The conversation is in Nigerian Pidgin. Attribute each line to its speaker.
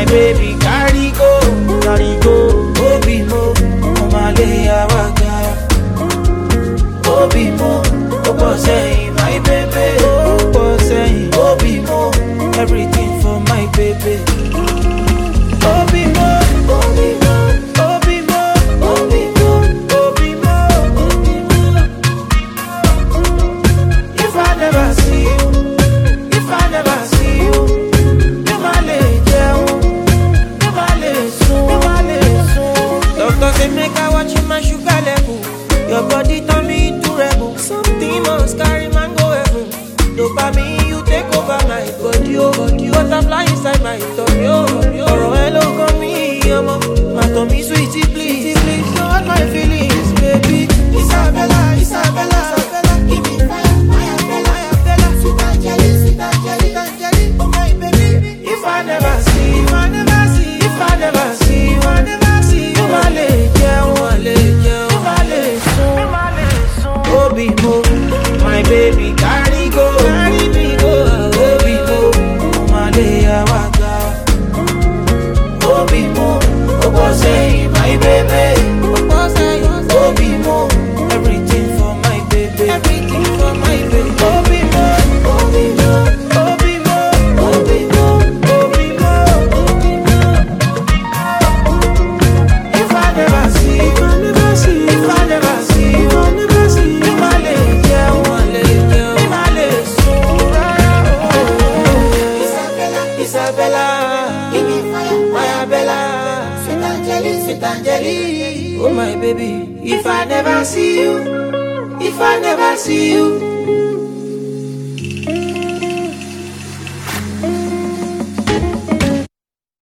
Speaker 1: baby carry go, carry go. Obi mo, Omale Awaga. Obi mo, Obo say my baby. Obo say Obi mo, everything for my baby. Obi mo, Obi mo, Obi mo, Obi mo, Obi mo, Obi mo. If I never see you, if I never see you, you ma le jẹun, you ma le sun, you ma le sun. Doctor say make I watch my sugar level. Your body turn me into rebel. Something must carry man go heaven. Dopamine you take over my body, oh body. Butterfly inside my tummy, oh tummy, oh. Ọ̀rọ̀ ẹ ló kàn mí, ọmọ. Má tàn mí sweetie please, please don't hurt my feelings, baby. Isabella, Isabella, Isabella, give me fire, fire, Bella, Bella, sweet Angeli, sweet Angeli, Angeli, oh my baby. If I never see, if I never see, if I never see, if I never see, you ma le jẹun, ma le jẹun, you ma le sun, you ma le sun. Obi mo, my baby carry go, carry me go. Obi mo, ma le awaga. Obi mo, obo say my baby. Obo say, Obi mo, everything for my baby. Everything for my baby. Obi mo, Obi mo, Obi mo, Obi mo, Obi mo, Obi mo. If I never see, if I never see, if I never see, if I never see, you ma le jẹun, ma le jẹun, you ma le sun rárá o. Isabella, Isabella, give me fire, fire Bella, sweet Angeli, sweet Angeli, oh my baby. If I never see you, if I never see you,